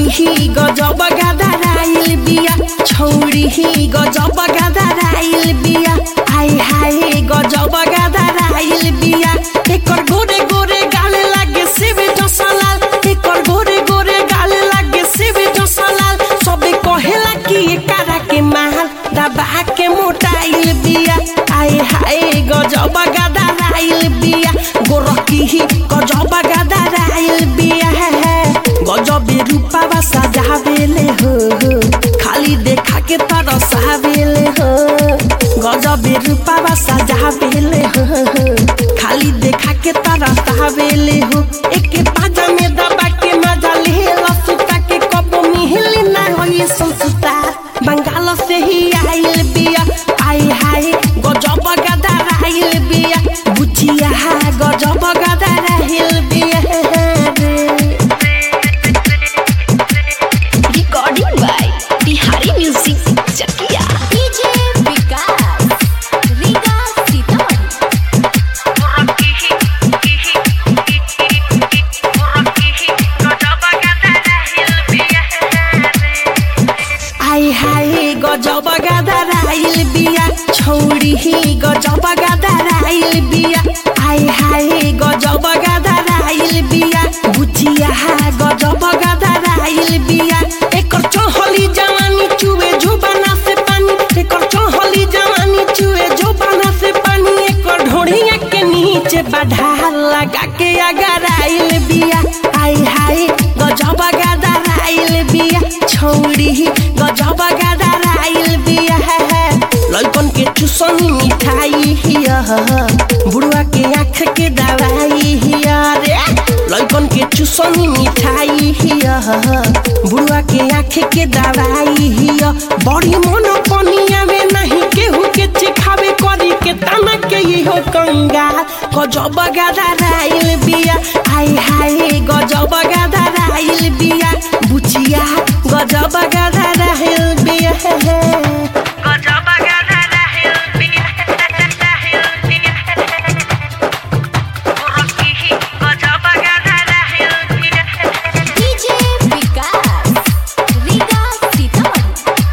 ही गजब गदराइल बिया छौरी ही गजब गदराइल बिया हाय हाय गजब गदराइल बिया एकर गोरे गोरे गाल लागे सेबे जसलाल एकर गोरे गोरे गाल लागे सेबे जसलाल सबे कहेला कि एकरा के माल दबा के मोटाइल बिया हाय हाय गजब गदराइल बिया गोरकी ही गजब गदराइल बिया गजबे रूपावा सजावेले हो हो। खाली देखा के तरसावेले हो गजबे रूपावा सजावेले हो हो। खाली देखा के तरसावेले हो एके पाजा में दबा के मजा लेला सुता के कब मिहिल ना होई संसुता बंगाल से ही आइल बिया आई हाय गजब गदराइल बिया बुचिया गजब गदराइल बिया रे Recording by Bihari Music Chakia. DJ Vikas, Riga Sitaman. आई हाय गजब गदराइल बिया छौरी ही गजब गदराइल बिया आई हाय गजब गदराइल बिया बुचिया गजब गदराइल बिया एकर चहली जवानी चुए जुबाना से पानी एकर चहली जवानी चुए जुबाना से पानी एकर ढोढ़िया के नीचे बढ़ा लगा के अगराइल बिया आई हाय गजब गदराइल बिया छौरी ही गजब गदराइल बिया लइकन के चुसनी मिठाई हिया बुढ़वा के आँख के दवाई हिया रे लइकन के चुसनी मिठाई हिया बुढ़वा के आँख के दवाई हिया बड़ी मन पनिया में नहीं केहू के चिखावे करी के तना के इहो कंगाल गजब गदराइल बिया हाय हाय गजब गदराइल बिया बुचिया गजब गदराइल बिया DJ Vikas, Riga Sitaman.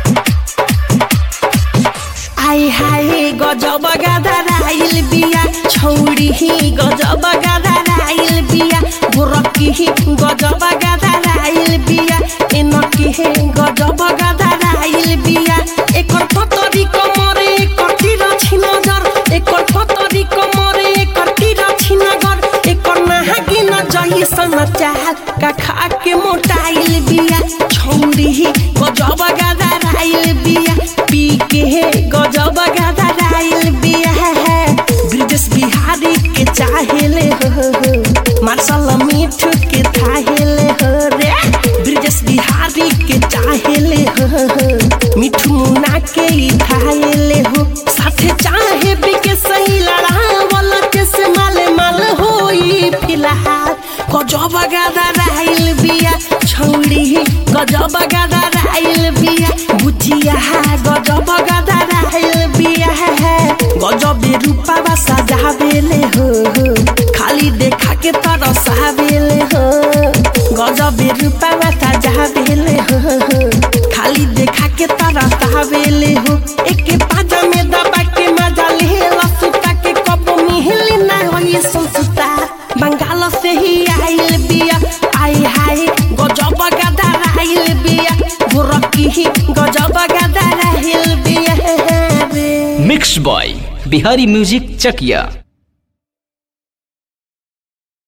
आई हाय गजब गदराइल बिया छौरी ही गजब गदराइल बिया गोरकी ही गजब गदराइल बिया एनकी ही गजब गदराइल बिया एकर पतरी कमरे एकर तीर छिनगर एकर पतरी कमरे एकर तीर छिनगर एकर नहागी न जही समाचार का खा के मोटाइल बिया छौरी ही गजब गदराइल बिया पी के गजब गदराइल बिया ब्रिजेश बिहारी के चाहेले हो हो मार्शल मीठ के थाहेले हो रे ब्रिजेश बिहारी के चाहेले हो हो मिठू मुना के ही थाहेले हो साथे चाहे भी के सही लड़ावल के से माले माल होई फिलहाल गजब गदराइल बिया छौरी गजब गदराइल बिया बुचिया गजब गदराइल बिया गजब रूपावा सजावेले हो हो खाली देखा के तरसावेले हो गजब रूपावा सजावेले हो हो खाली देखा के तरसावेले हो एके पाजा में दबा के मजा लेला सुता के कब मिहिल ना होई संसुता बंगाल से ही आइल बिया आई हाय गजब गदराइल बिया गोरकी ही गजब गदराइल बिया रे मिक्स बॉय बिहारी म्यूजिक चकिया